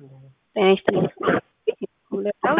ጤና ይስጥልኝ። ሁለታው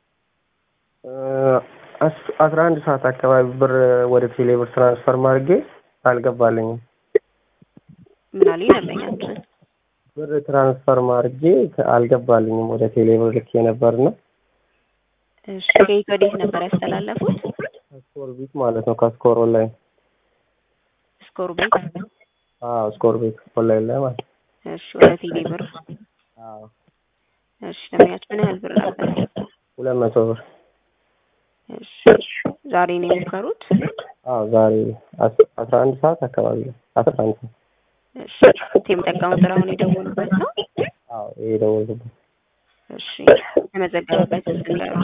አስራ አንድ ሰዓት አካባቢ ብር ወደ ቴሌ ብር ትራንስፈር ማድርጌ አልገባልኝም። ምን አለኝ ደንበኛችን ብር ትራንስፈር ማድርጌ አልገባልኝም። ወደ ቴሌ ብር ልኬ ነበርና እሺ፣ ከየት ወዴት ነበር ያስተላለፉት? ስኮር ቤት ማለት ነው። ከስኮር ኦንላይን ስኮር ቤት። አዎ፣ ስኮር ቤት ኦንላይን ላይ ማለት ነው። እሺ፣ ወደ ቴሌ ብር። አዎ፣ እሺ፣ ደንበኛችን ምን ያህል ብር ነበር? ሁለት መቶ ብር። እሺ፣ ዛሬ ነው የሞከሩት? አዎ፣ ዛሬ አስራ አንድ ሰዓት አካባቢ ነው። አስራ አንድ ሰዓት እሺ፣ የሚጠቀሙት አሁን የደወሉበት ነው? አዎ፣ ይሄ ደወልኩበት። እሺ፣ የተመዘገበበት ስም ጋር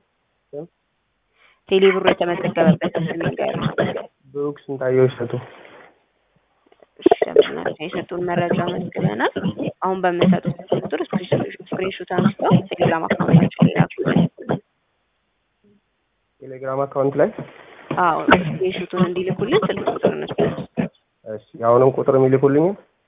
ቴሌ ብሩ የተመዘገበበት ስም ጋር ብሩክ ስንታየው ይሰጡ። እሺ፣ ደንበኛችን የሰጡን መረጃ መዝግበናል። አሁን በምንሰጡት ቁጥር ስክሪንሾት አንስተው ቴሌግራም አካውንታችን ላይ ላኩልን። ቴሌግራም አካውንት ላይ አዎ ስክሪንሾቱን እንዲልኩልን ስልክ ቁጥር እንስጠን። እሺ፣ የአሁንም ቁጥር የሚልኩልኝ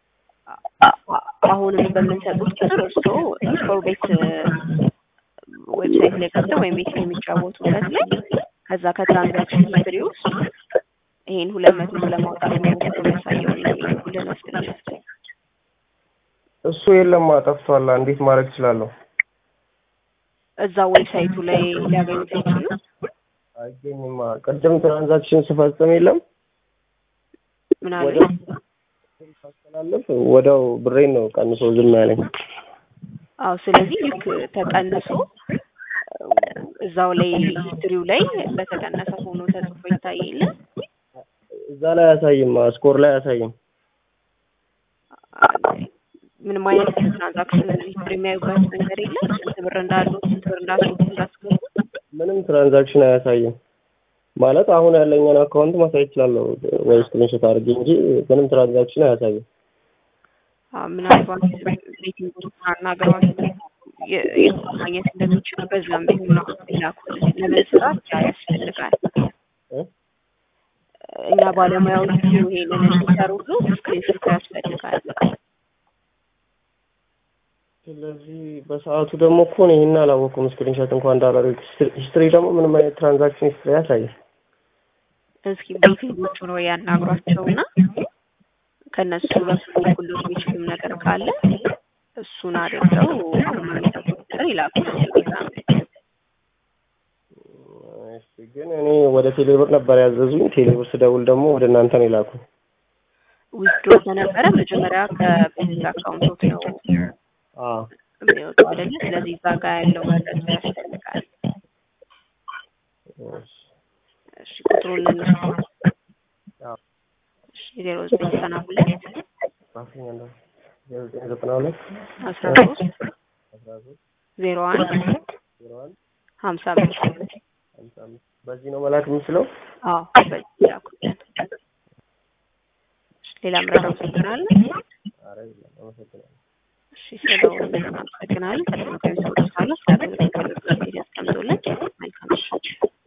አሁንም በምንሰጡት ቁጥር እርስዎ ስኮር ቤት ዌብሳይት ላይ ገብተው ወይም ቤት ላይ የሚጫወቱበት ላይ ከዛ ከትራንዛክሽን ሂስትሪ ውስጥ ይሄን ሁለት መቶ ለማውጣት መሞከር የሚያሳየውን የሚልኩልን ስክሪንሾት እሱ የለም ጠፍቷል። እንዴት ማድረግ እችላለሁ? እዛ ዌብሳይቱ ላይ ሊያገኙት አይችሉም። አይገኝማ። ቅድም ትራንዛክሽን ስፈጽም የለም ምን አለ ወዲያው ሳስተላልፍ ወዲያው ብሬን ነው ቀንሶ ዝም ያለኝ። አዎ ስለዚህ ልክ ተቀንሶ እዛው ላይ ሂስትሪው ላይ በተቀነሰ ሆኖ ተጽፎ ይታይ የለ እዛ ላይ አያሳይም፣ ስኮር ላይ አያሳይም። ምንም አይነት ትራንዛክሽን ሂስትሪ የሚያዩበት መንገድ የለም። ስንት ብር እንዳሉ ስንት ብር እንዳስወጡ እንዳስገቡ ምንም ትራንዛክሽን አያሳይም። ማለት አሁን ያለኝን አካውንት ማሳየት እችላለሁ ወይ ስክሪንሾት አድርጌ እንጂ ምንም ትራንዛክሽን አያሳይም። አዎ፣ ምናልባት ቤቲንግ አናገሯት የት ማግኘት እንደሚችሉ በዛም ቢሆን ነው ላኩልን። ለመስራት ያ ያስፈልጋል። እ? እኛ ባለሙያዎቹ ይሄንን እንዲሰሩሉ ስክሪንሾት ያስፈልጋል። ስለዚህ በሰዓቱ ደግሞ እኮ ነው ይሄን አላወኩም። ስክሪንሾት እንኳን እንዳላደርግ ሂስትሪ ደግሞ ምንም አይነት ትራንዛክሽን ሂስትሪ አያሳይም። እስኪ ቤቲንጎቹ ነው ያናግሯቸውና ከነሱ በኩል ሁሉ የሚችሉም ነገር ካለ እሱን አድርገው አሁን የሚሰጡት ነገር ይላኩልን ቴሌግራም ላይ። እሺ፣ ግን እኔ ወደ ቴሌብር ነበር ያዘዙኝ። ቴሌብር ስደውል ደግሞ ወደ እናንተ ነው የላኩ። ዊዝድሮ ከነበረ መጀመሪያ ከቤት አካውንቶች ነው አዎ የሚወጡ አይደለ? ስለዚህ እዛ ጋር ያለው መረጃ ያስፈልጋል። እሺ፣ እሺ ቁጥሩን ልንስጠው። አዎ እሺ ዜሮ ዘጠኝ ዘጠና ሁለት ጻፍኝ አንዴ። ዜሮ ዘጠኝ ዘጠና ሁለት አስራ ሶስት አስራ ሶስት ዜሮ አንድ ዜሮ አንድ ሀምሳ አምስት ሃምሳ አምስት በዚህ ነው መላክ የምችለው? አዎ በዚህ ላኩልን። እሺ ሌላ ምረዳው ችግር አለ? ኧረ የለም። አመሰግናለሁ። እሺ ስለደወሉ እናመሰግናለን። ከስልክ ሰዎች ካለ ስለ አገልግሎት ያስቀምጡልን። መልካም ምሽት።